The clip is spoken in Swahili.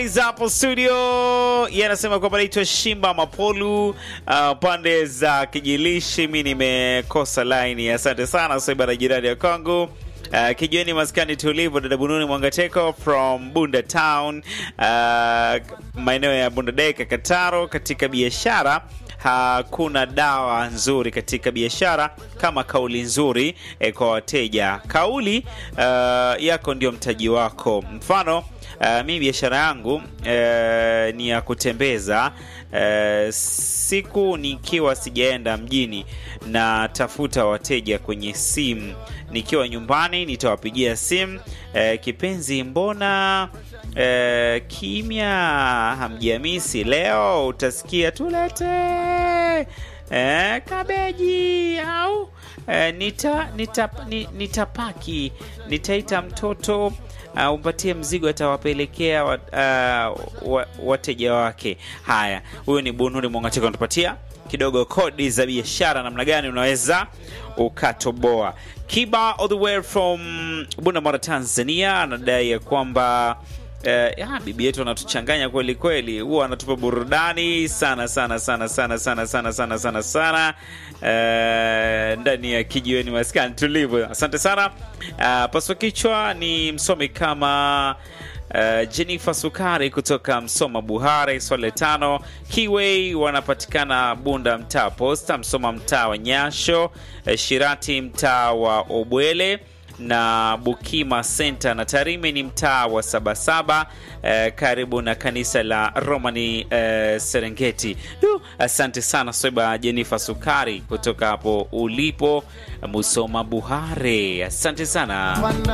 hapo studio yanasema kwamba naitwa Shimba Mapolu uh, pande za Kijilishi. Mi nimekosa laini, asante sana Soibara, jirani ya Kongo. Uh, kijiweni maskani tulivu, dada Bununi Mwangateko from Bunda Town, uh, maeneo ya Bunda Deka Kataro. Katika biashara hakuna dawa nzuri katika biashara kama kauli nzuri eh, kwa wateja. Kauli uh, yako ndio mtaji wako. Mfano Uh, mi biashara yangu uh, ni ya kutembeza uh, siku nikiwa sijaenda mjini na tafuta wateja kwenye simu, nikiwa nyumbani nitawapigia simu uh, kipenzi, mbona uh, kimya, hamjamisi leo? Utasikia tulete uh, kabeji au uh, nita, nita, nitapaki nitaita mtoto Uh, umpatie mzigo atawapelekea wat, uh, wateja wake. Haya, huyu ni Bunuri Mwangatiko anatupatia kidogo kodi za biashara, namna gani unaweza ukatoboa. Kiba all the way from Bunda, Tanzania anadai ya kwamba Uh, bibi yetu anatuchanganya kweli kweli, huwa anatupa burudani sana sana sana sana sana sana sana sana sana uh, ndani ya kijiweni maskani tulivu. Asante sana. Uh, paswa kichwa ni msomi kama Uh, Jennifer Sukari kutoka Msoma Buhare, Swale tano Kiway wanapatikana Bunda mtaa Posta, Msoma mtaa wa Nyasho, uh, Shirati mtaa wa Obwele na Bukima Center na Tarime ni mtaa wa Sabasaba eh, karibu na kanisa la Romani eh, Serengeti. Du, asante sana Sweba Jennifer Sukari kutoka hapo ulipo Musoma Buhare, asante sana.